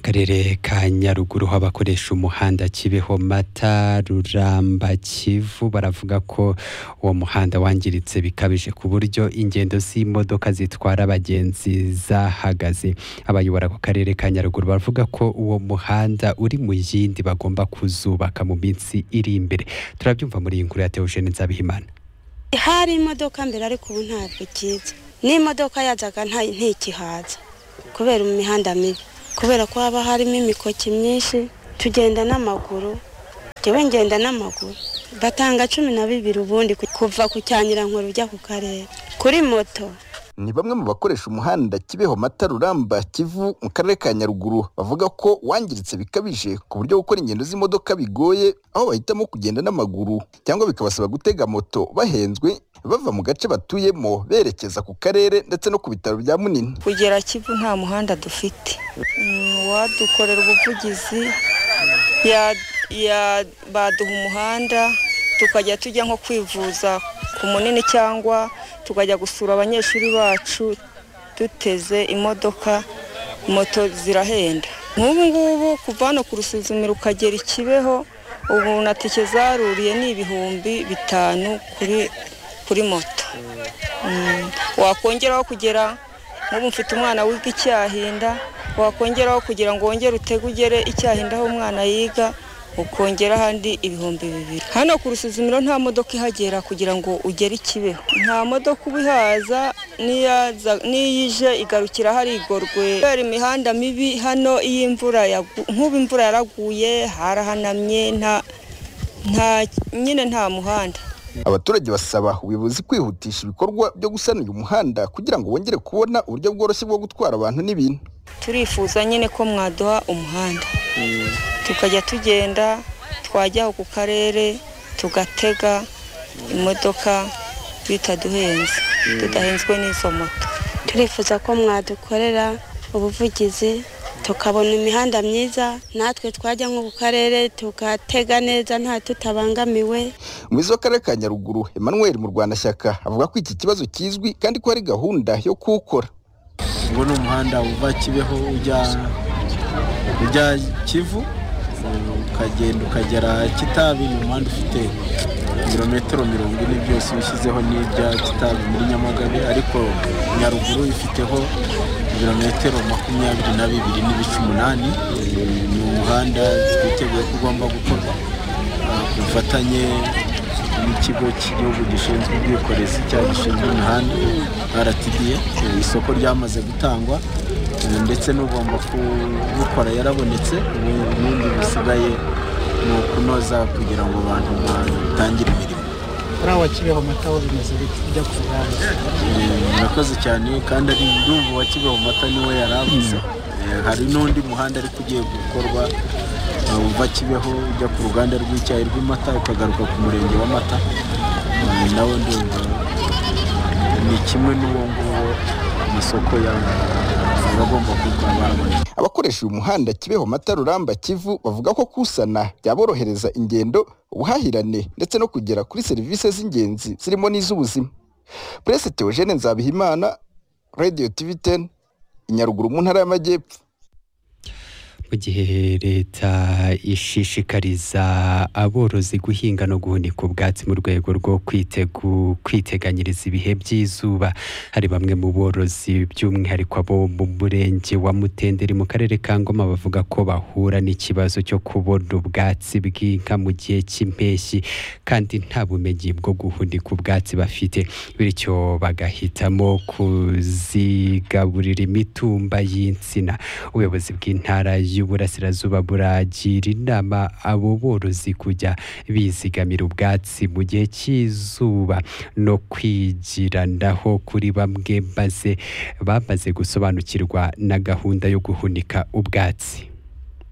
karere ka nyaruguru ho abakoresha umuhanda kibeho mata ruramba kivu baravuga ko uwo muhanda wangiritse bikabije ku buryo ingendo z'imodoka zitwara abagenzi zahagaze abayobora ku karere ka nyaruguru bavuga ko uwo muhanda uri mu yindi bagomba kuzubaka mu minsi iri imbere turabyumva muri iyi nkuru ya teogene nzabihimana hari imodoka mbere ariko ubu ntabwo ikiza n'imodoka yazaga nta- ntikihaza kubera imihanda mibi kubera ko haba harimo imikoki myinshi tugenda n'amaguru jyewe ngenda n'amaguru batanga cumi na bibiri ubundi ku- kuva ku cyanyirankuru ujya ku karere kuri moto ni bamwe mu bakoresha umuhanda kibeho mata ruramba kivu mu karere ka nyaruguru bavuga ko wangiritse bikabije ku buryo gukora ingendo z'imodoka bigoye aho bahitamo kugenda n'amaguru cyangwa bikabasaba gutega moto bahenzwe bava mu gace batuyemo berekeza ku karere ndetse no ku bitaro bya munini kugera kivu nta muhanda dufite Mm, uwadukorera ubuvugizi ya- ya- baduha umuhanda tukajya tujya nko kwivuza ku munini cyangwa tukajya gusura abanyeshuri bacu duteze imodoka moto zirahenda nk'ubu ngubu kuva hano ku rusuzumiro ukagera ikibeho ubu na tike zaruriye ni ibihumbi bitanu kuri kuri moto Mm. wakongeraho kugera nk'ubu mfite umwana wiga icyahinda wakongeraho kugira ngo wongere utege ugere icyahinda aho umwana yiga ukongera ahandi ibihumbi bibiri hano ku rusuzumiro nta modoka ihagera kugira ngo ugere ikibeho nta modoka uba ihaza n'iyaza- n'iyije igarukira hari igorwe kubera imihanda mibi hano iyo imvura yagu- nk'ubu imvura yaraguye harahanamye nta nta nyine nta muhanda abaturage basaba ubuyobozi kwihutisha ibikorwa byo gusana uyu muhanda kugira ngo bongere kubona uburyo bworoshye bwo gutwara abantu n'ibintu turifuza nyine ko mwaduha umuhanda tukajya tugenda twajya ku karere tugatega imodoka bitaduhenze tudahenzwe n'izo moto turifuza ko mwadukorera ubuvugizi tukabona imihanda myiza natwe twajya nko ku karere tugatega neza nta tutabangamiwe umuyobozi w'akarere ka nyaruguru emmanuel mu rwanda shyaka avuga ko iki kibazo kizwi kandi ko hari gahunda yo kuwukora uwo ni umuhanda uva kibeho ujya ujya kivu ukagenda ukagera kitabi ni umuhanda ufite ibirometero mirongo ine byose ushyizeho n'ibya kitabi muri nyamagabe ariko nyaruguru ifiteho ibirometero makumyabiri na bibiri n'ibice umunani ni umuhanda twiteguye ko ugomba gukorwa ah, ku bufatanye n'ikigo cy'igihugu gishinzwe ubwikorezi cyangwa gishinzwe imihanda rtda Eh, isoko ryamaze gutangwa eh, ndetse n'ugomba kubukora yarabonetse ubu ibindi bisigaye ni ukunoza kugira ngo abantu batangire imirimo hariya wa kibeho amata aho bimeze bite ujya ku ruganda Eh, murakoze cyane kandi ari ndumva wa kibeho mata niwe yari avuze Eh, hari n'undi muhanda ariko ugiye gukorwa eh, uva kibeho ujya ku ruganda rw'icyayi rw'amata ukagaruka ku murenge w'amata Eh, nawe ndumva ni kimwe n'uwo nguwo amasoko ya- aba agomba kuba barabona abakoresha uyu muhanda kibeho mata ruramba kivu bavuga ko kusana byaborohereza ingendo ubuhahirane ndetse no kugera kuri serivisi z'ingenzi zirimo n'iz'ubuzima purese teogene nzabihimana radiyo tivi teni inyaruguru mu ntara y'amajyepfo mu gihe leta ishishikariza aborozi guhinga no guhunika ubwatsi mu rwego rwo kwitegu- kwiteganyiriza ibihe by'izuba hari bamwe mu borozi by'umwihariko abo mu murenge wa mutenderi mu karere ka ngoma bavuga ko bahura n'ikibazo cyo kubona ubwatsi bw'inka mu gihe cy'impeshyi kandi nta bumenyi bwo guhunika ubwatsi bafite bityo bagahitamo kuzigaburira imitumba y'insina ubuyobozi bw'intara y'uburasirazuba buragira inama abo borozi kujya bizigamira ubwatsi mu gihe cy'izuba no kwigiranaho kuri bamwe maze bamaze gusobanukirwa na gahunda yo guhunika ubwatsi